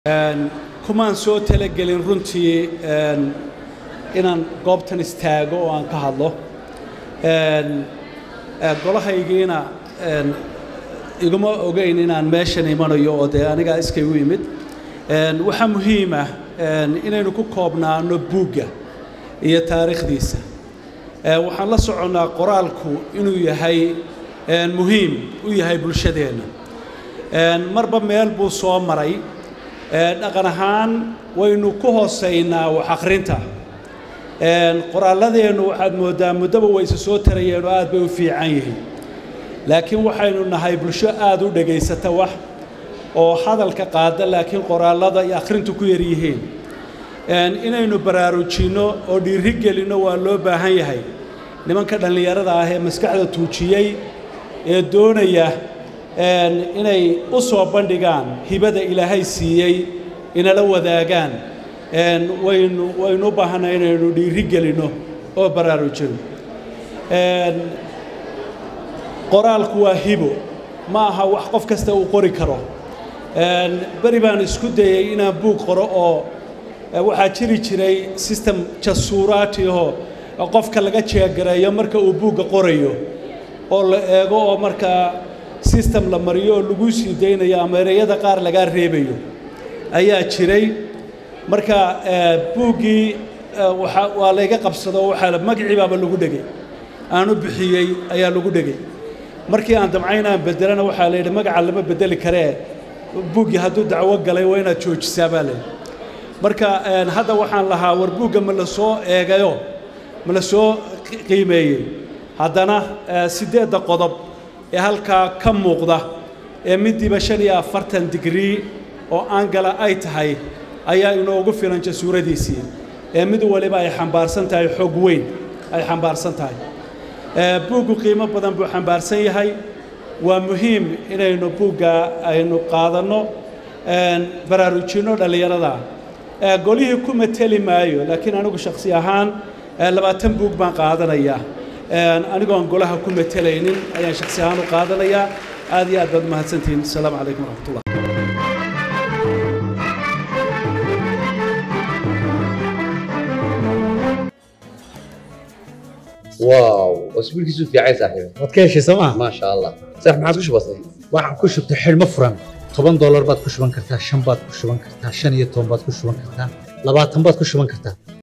kumaan soo talagelin runtii inaan goobtan istaago oo aan ka hadlo golahaygiina iguma ogeyn inaan meeshan imanayo oo dee anigaa iskay u imid waxaa muhiim ah inaynu ku koobnaano buugga iyo taariikhdiisa waxaan la soconnaa qoraalku inuu yahay muhiim u yahay bulshadeenna marba meel buu soo maray dhaqan ahaan waynu ku hoosaynaa wax akhrinta qoraalladeennu waxaad mooddaa muddaba wayse soo tarayeen oo aad bay u fiican yihiin laakiin waxaynu nahay bulsho aad u dhegaysata wax oo hadalka qaada laakiin qoraallada iyo akhrintu ku yar yihiin inaynu baraarujinno oo dhiiri gelinno waa loo baahan yahay nimanka dhallinyarada ah ee maskaxda tuujiyey ee doonaya inay u soo bandhigaan hibada ilaahay siiyey inala wadaagaan waynu waynu u baahannahay inaynu dhiiri gelinno oo baraarujino qoraalku waa hibo ma aha wax qof kasta uu qori karo beri baan isku dayey inaan buug qoro oo waxaa jiri jiray system jasuuraatiho qofka laga jeegareeyo marka uu buugga qorayo oo la eego oo markaa system la mariyo oo lagu sii daynayo ama ereyada qaar lagaa reebayo ayaa jiray marka buuggii waa layga qabsado waxaa magacii baaba lagu dhegay aanu bixiyey ayaa lagu dhegay markii aan damcayn aan bedelana waxaa la yidhi magaca lama bedeli karee buuggii hadduu dacwo galay waa inaad joojisaa baa layidhi marka hadda waxaan lahaa war buugga ma la soo eegayo ma la soo qiimeeyey haddana siddeedda qodob ee halkaa ka muuqda ee midiiba shan iyo afartan digrii oo aangala ay tahay ayaa inoogu filan jasuuradiisii ee mid waliba ay xambaarsan tahay xoog weyn ay xambaarsan tahay buuggu qiimo badan buu xambaarsan yahay waa muhiim inaynu buugga aynu qaadanno baraarujinno dhallinyarada golihii ku mateli maayo laakiin anigu shakhsi ahaan labaatan buug baan qaadanayaa anigoon golaha ku matelaynin ayaan shakhsi ahaan u qaadanayaa aad iyo aad baad umahadsantihiin asalaamu calaykum waraxmatullah واو اسبوع كيسو في عايز صاحبي waad ka heshay sooma ما شاء الله صح ما عادش بسيط waxaan ku shubtay xidhmo furan toban doolar baad ku shuban kartaa shan baad ku shuban kartaa shan iyo toban baad ku shuban kartaa labaatan baad ku shuban kartaa